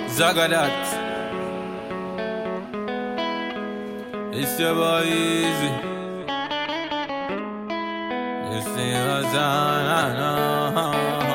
Zagadat. It's your boy Easy. This thing was on.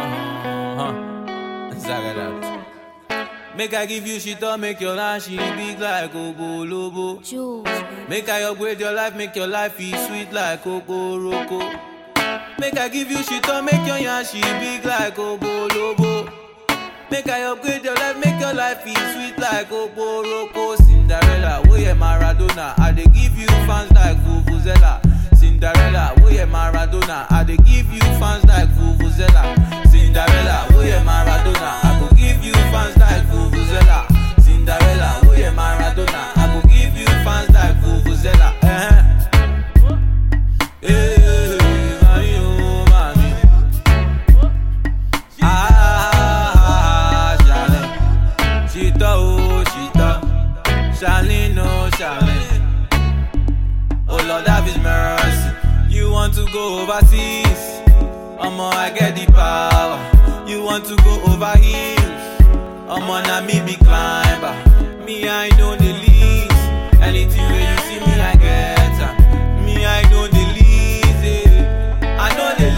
Zagadat. Make I give you shit up, make your life she big like Ogo Lobo. Jules, baby. Make I upgrade your life, make your life be sweet like Coco Roco. Make I give you shit up, make your yashi big like Obo Lobo. Make I upgrade your life, make your life be sweet like Obo Roco. Cinderella, oh yeah Maradona, I dey give you fans like Vuvuzela. Cinderella, oh yeah Maradona, I dey give you fans like Vuvuzela. Cinderella, oh yeah Maradona, I go give you fans like Vuvuzela. Cinderella, oh yeah Maradona, I go give you fans like Vuvuzela. Eh. Eh, mami, oh, mami. Ah, Charlene. Chita, oh, Chita. Charlene, oh, Charlene. Oh, Lord, have his mercy. You want to go overseas? Omo, I get the power. You want to go over hills? Omo, na me be climber. Me, I know the least. Anything where you see me, I get am. Me, I know the least. eh. I know the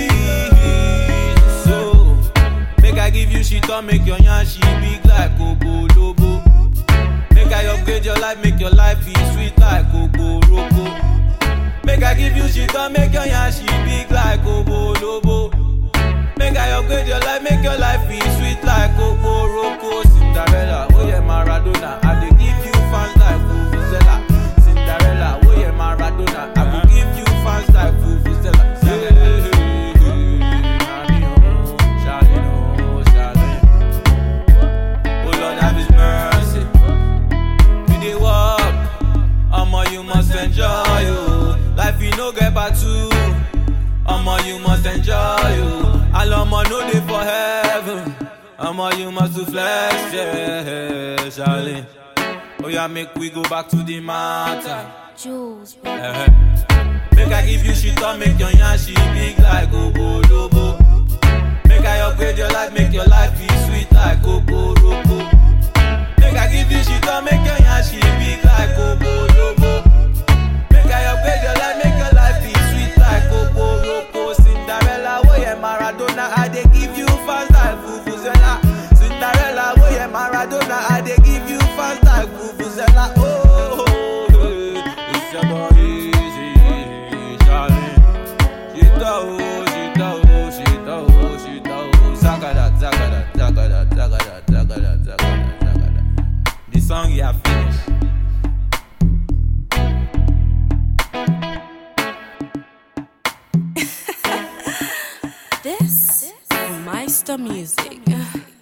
least. So, make I give you shit or make your yashi big like Coco Lobo. Make I upgrade your life, make your life be sweet like Coco Roco. Make I give you shit or make your yashi big like Obo Lobo. Make I upgrade your life, make your life be sweet like Coco Roco. Cinderella, oh yeah Maradona, I dey give you fans like Vuvuzela. Cinderella, oh yeah Maradona, I go give you fans like Vuvuzela. Hey, hey, hey, Mami, oh, Charlene, oh, Charlene. Oh Lord, have His mercy. You dey work, omo you must enjoy you. Life you no get back to, omo you must enjoy you. And omo no dey for heaven, omo you must to flex, yeah, Charlie. Oh yeah, make we go back to the matter. Jules, baby. Eh-eh. Make I give you shit or make your yashi big like Obo Lobo. Make I upgrade your life, make your life be sweet like Coco Roco. Make I give you shit or make your yashi big like Obo Lobo. Make I upgrade your life, make your life be sweet like Coco Roco. Cinderella, oh yeah Maradona, I dey give you fans like Vuvuzela. Cinderella, oh yeah Maradona, I dey give you fans like Vuvuzela. Oh, oh, oh, it's your boy Easy, Charlie. Shita oh, shita oh, shita oh, shita oh. Zagada, zagada, zagada, zagada, zagada, zagada, zagada. The song you have finished. This is Meister Music.